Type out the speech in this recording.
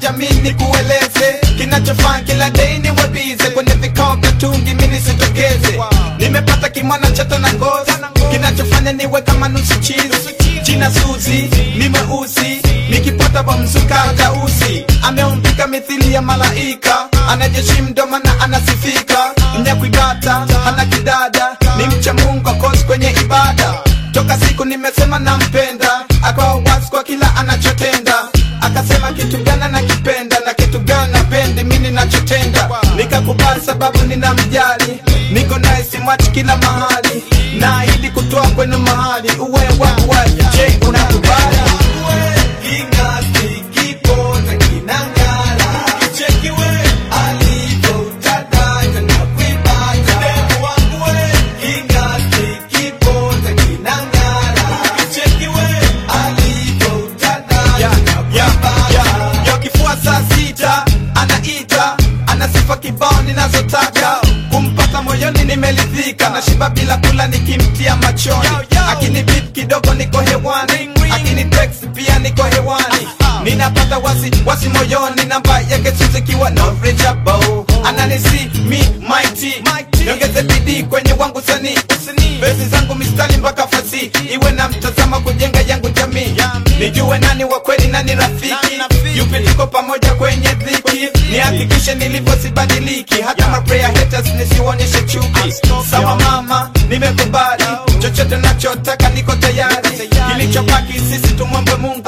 jamii ni kueleze kinachofaa kila dei ni webize kwenye vikao vya tungi mini sitokeze nimepata kimwana chato na ngozi kinachofanya niwe kama nusu chizi jina suzi ni mweusi nikipota wa mzuka tausi ameumbika mithili ya malaika anajeshi mdoma na anasifika nyakwibata ana kidada ni mcha mungu akosi kwenye ibada toka siku nimesema nampenda akawa wasi kwa kila anachotenda akasema kitu gani nakipenda na kitu gani napendi mi ninachotenda nikakubali sababu ninamjali niko naye simwachi kila mahali naahidi kutoa kwenu mahali uwe wawa je unakubali Ya, ya, ya, ya, kifua saa sita anaita ana sifa kibao ninazotaka kumpata moyoni nimelidhika na shiba bila kula nikimtia machoni akini bip kidogo niko hewani akini text pia niko hewani ninapata wasi wasi moyoni namba yake sizikiwa no reachable ananisi mi mighty niongeze bidii kwenye wangu sanii besi zangu mistari mpaka fasi iwe na mtazama kujenga yangu jamii nijue nani wa kweli nani rafiki yupi tuko pamoja kwenye dhiki nihakikishe nilivyo sibadiliki hata maprayer haters nisionyeshe chuki sawa mama nimekubali chochote nachotaka niko tayari kilichobaki sisi tumwombe mungu